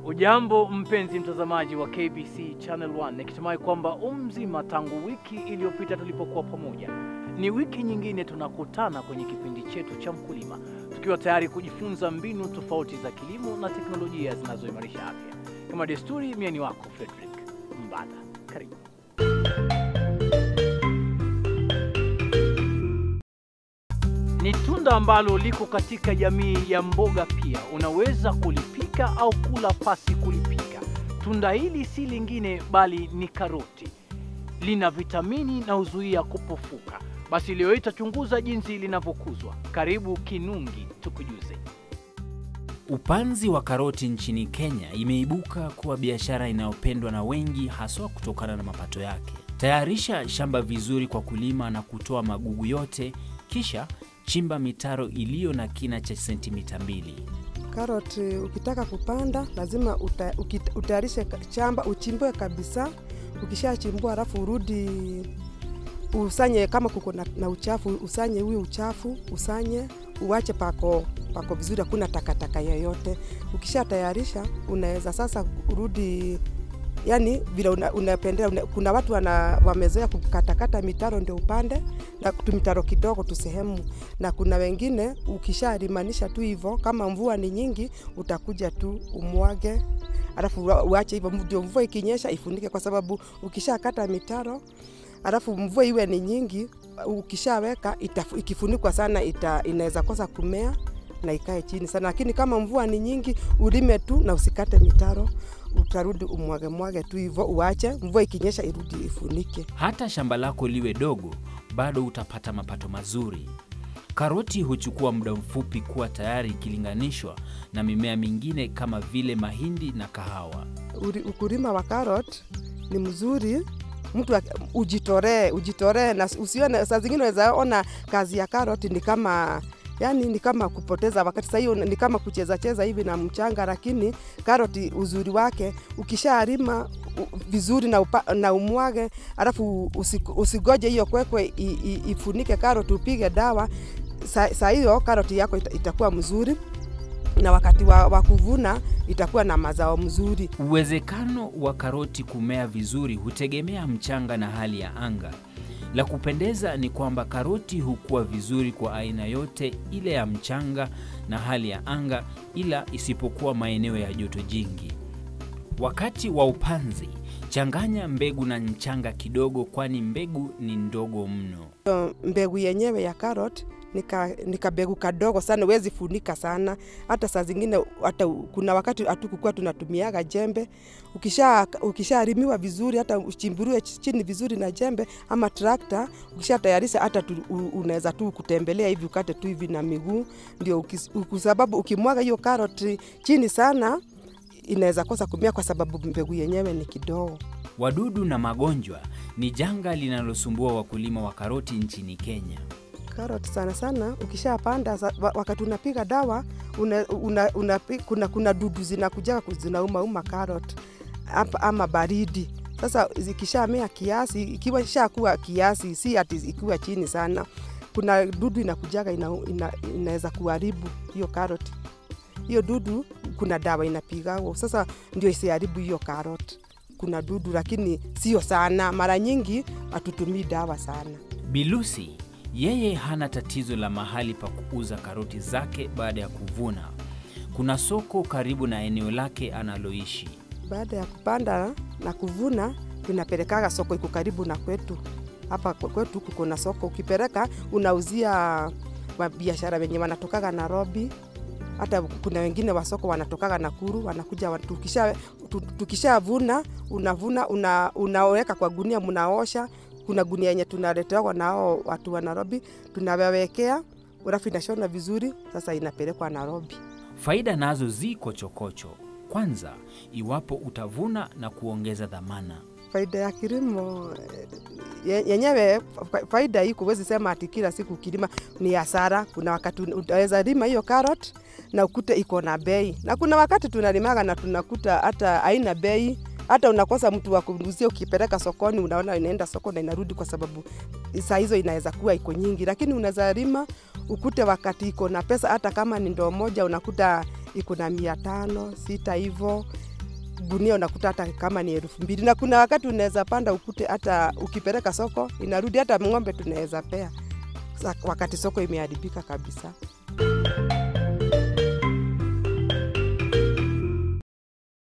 Ujambo mpenzi mtazamaji wa KBC Channel 1, nikitumai kwamba umzima tangu wiki iliyopita tulipokuwa pamoja. Ni wiki nyingine tunakutana kwenye kipindi chetu cha Mkulima, tukiwa tayari kujifunza mbinu tofauti za kilimo na teknolojia zinazoimarisha afya. Kama desturi, mie ni wako Frederick Mbada, karibu. Ni tunda ambalo liko katika jamii ya mboga pia. Unaweza kulipika au kula pasi kulipika. Tunda hili si lingine bali ni karoti. Lina vitamini na huzuia kupofuka. Basi leo hii tutachunguza jinsi linavyokuzwa. Karibu Kinungi, tukujuze. Upanzi wa karoti nchini Kenya imeibuka kuwa biashara inayopendwa na wengi haswa kutokana na mapato yake. Tayarisha shamba vizuri kwa kulima na kutoa magugu yote, kisha chimba mitaro iliyo na kina cha sentimita mbili. Karoti ukitaka kupanda lazima uta, ukita- utayarishe ka- shamba uchimbue kabisa. Ukishachimbua halafu urudi usanye, kama kuko na, na uchafu usanye huyo uchafu usanye, uache pako pako vizuri, hakuna takataka yoyote. Ukishatayarisha unaweza sasa urudi yani vile una, unapendelea una, kuna watu wana, wamezoea kukatakata mitaro ndio upande na tumitaro kidogo tu sehemu, na kuna wengine ukishalimanisha tu hivyo, kama mvua ni nyingi utakuja tu umwage, alafu ua- uache hivyo, ndio mvua ikinyesha ifunike, kwa sababu ukishakata mitaro alafu mvua iwe ni nyingi, ukishaweka itafu- ikifunikwa sana ita, inaweza kosa kumea na ikae chini sana, lakini kama mvua ni nyingi ulime tu na usikate mitaro, utarudi umwage mwage tu hivyo, uache mvua ikinyesha irudi ifunike. Hata shamba lako liwe dogo, bado utapata mapato mazuri. Karoti huchukua muda mfupi kuwa tayari ikilinganishwa na mimea mingine kama vile mahindi na kahawa. Uri- ukulima wa carrot ni mzuri mtu ak- ujitoree ujitoree na usione saa zingine unaweza ona kazi ya carrot ni kama yani ni kama kupoteza wakati sasa hiyo ni kama kucheza cheza hivi na mchanga lakini karoti uzuri wake ukishalima u- vizuri na, upa, na umwage alafu usi- usigoje hiyo kwekwe i- i- ifunike karoti upige dawa saa saa hiyo karoti yako ita, itakuwa mzuri na wakati wa, wa kuvuna itakuwa na mazao mzuri Uwezekano wa karoti kumea vizuri hutegemea mchanga na hali ya anga. La kupendeza ni kwamba karoti hukua vizuri kwa aina yote ile ya mchanga na hali ya anga, ila isipokuwa maeneo ya joto jingi. Wakati wa upanzi, changanya mbegu na mchanga kidogo, kwani mbegu ni ndogo mno. Hiyo mbegu yenyewe ya carrot nika, nika mbegu kadogo sana, wezi funika sana. Hata saa zingine hata kuna wakati hatukukuwa tunatumiaga jembe. Ukisha ukishalimiwa vizuri, hata uchimburiwe chini vizuri na jembe ama trakta, ukishatayarisha hata tu, u- unaweza tu kutembelea hivi ukate tu hivi na miguu, ndio ukis- kwa sababu ukimwaga hiyo carrot chini sana inaweza kosa kumea kwa sababu mbegu yenyewe ni kidogo. Wadudu na magonjwa ni janga linalosumbua wakulima wa karoti nchini Kenya. Carrot sana sana ukishapanda sa- wa- wakati unapiga dawa una, una, una, kuna, kuna dudu zinakuja zinaumauma carrot apa, ama baridi. Sasa zikishamea kiasi, ikiwa ishakuwa kiasi, si ati ikiwa chini sana, kuna dudu inakujaga ina, ina, inaweza kuharibu hiyo carrot. Hiyo dudu kuna dawa inapigagwa, sasa ndio isiharibu hiyo carrot. Kuna dudu lakini sio sana, mara nyingi hatutumii dawa sana. Bilusi yeye hana tatizo la mahali pa kuuza karoti zake baada ya kuvuna. Kuna soko karibu na eneo lake analoishi. baada ya kupanda na kuvuna tunapelekaga soko iko karibu na kwetu hapa kwe- kwetu kuko na soko ukipeleka unauzia wa biashara wenye wanatokaga Nairobi hata kuna wengine wa soko wanatokaga Nakuru wanakuja wa- tukisha tu- tukishavuna unavuna una, unaweka kwa gunia mnaosha kuna gunia yenye tunaletewa nao watu wa Nairobi tunawawekea alafu inashona vizuri sasa inapelekwa Nairobi Faida nazo ziko chokocho. Kwanza, iwapo utavuna na kuongeza dhamana. faida ya kilimo eh, yenyewe fa- faida hii kuwezi sema ati kila siku kilima ni hasara. Kuna wakati un- utaweza lima hiyo carrot na ukute iko na bei, na kuna wakati tunalimaga na tunakuta hata haina bei, hata unakosa mtu wa kuuzia. Ukipeleka sokoni, unaona inaenda soko na inarudi, kwa sababu saa hizo inaweza kuwa iko nyingi, lakini unaweza lima ukute wakati iko na pesa, hata kama ni ndoo moja unakuta iko na mia tano sita hivyo gunia unakuta hata kama ni elfu mbili na kuna wakati unaweza panda ukute hata ukipeleka soko inarudi hata ng'ombe tunaweza pea sa- wakati soko imeharibika kabisa.